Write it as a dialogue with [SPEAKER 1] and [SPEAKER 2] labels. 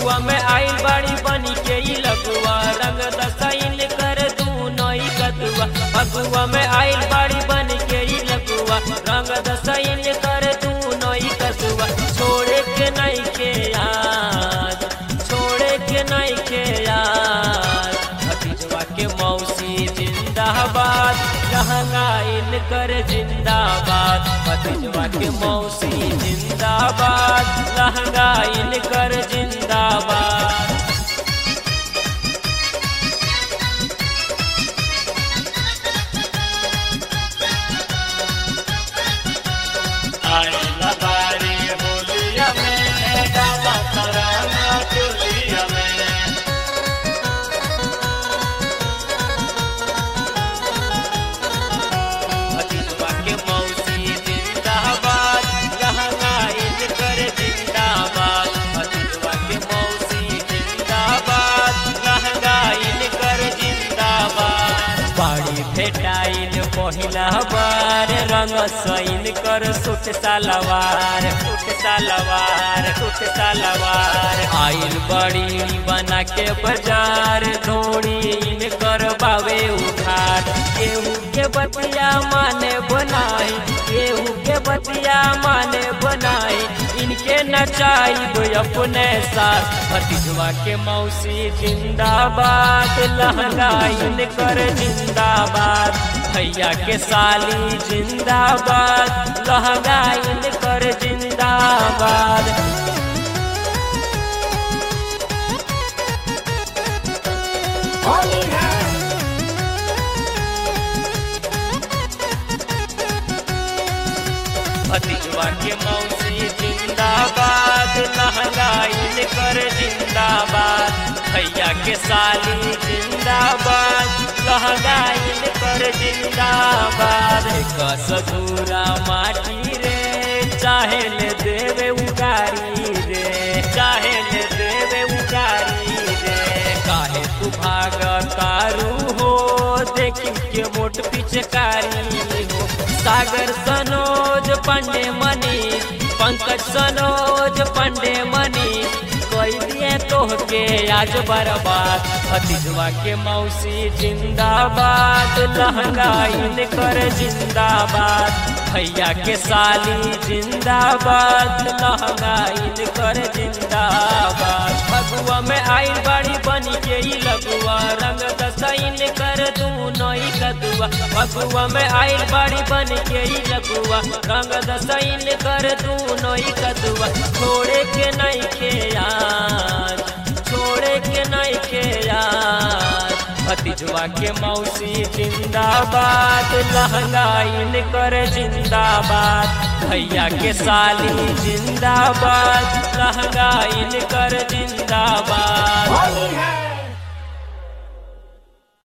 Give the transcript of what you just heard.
[SPEAKER 1] फगुआ में आइल बाड़ी बनी के ई लगुआ रंग दसाइल कर दू नई कदुआ फगुआ में आइल बाड़ी बनी के ई लगुआ रंग दसाइल कर दू नई कदुआ छोड़े के नहीं के याद छोड़े के नहीं के याद भतीजवा के मौसी जिंदाबाद लहंगाइल कर जिंदाबाद भतीजवा के मौसी जिंदाबाद लहंगाइल कर जिंदाबाद
[SPEAKER 2] आइला बारी होलिया में डाला तराना चोलिया में
[SPEAKER 1] भतीजवा के मौसी जिंदाबाद लहंगाइल कर जिंदाबाद भतीजवा के मौसी जिंदाबाद लहंगाइल कर जिंदाबाद बाड़ी भेटाइल पहिला बार रंग सैन कर सुट सलवार सुट सलवार सुट सलवार आइल बड़ी बना के बाजार धोड़ी कर बावे उधार केहू के बतिया माने बनाई केहू के बतिया माने बनाई इनके नचाई अपने साथ भतीजवा के मौसी जिंदाबाद लहंगाइन कर जिंदाबाद भैया के साली जिंदाबाद लहंगाइन कर जिंदाबाद भतीजवा के मौसी जिंदाबाद लहंगाइन कर जिंदाबाद भैया के साली जिंदाबाद लहंगाइन कर जिंदाबाद कसधूरा माटी रे चाहे ले देवे उगारी रे चाहे ले देवे उगारी रे काहे तू भाग तारू हो देखी के मोट पिचकारी हो सागर सनोज पंडे मनी पंकज सनोज पंडे मनी कोई दिए तोहके आज बर्बाद भतीजवा के मौसी जिंदाबाद लहंगाइन कर जिंदाबाद भैया के साली जिंदाबाद लहंगाइन कर जिंदाबाद फगुआ में आइल बड़ी बनी के ई लगुआ रंग दसाइन कर दू नई कदुआ फगुआ में आइल बड़ी बन के ई लगुआ रंग दसाइन कर दू नई कदुआ छोड़े के नहीं के याद छोड़े के नहीं के याद भतीजवा के मौसी जिंदाबाद लहंगाइन कर जिंदाबाद भैया के साली जिंदाबाद लहंगाइन कर जिंदाबाद
[SPEAKER 3] होली है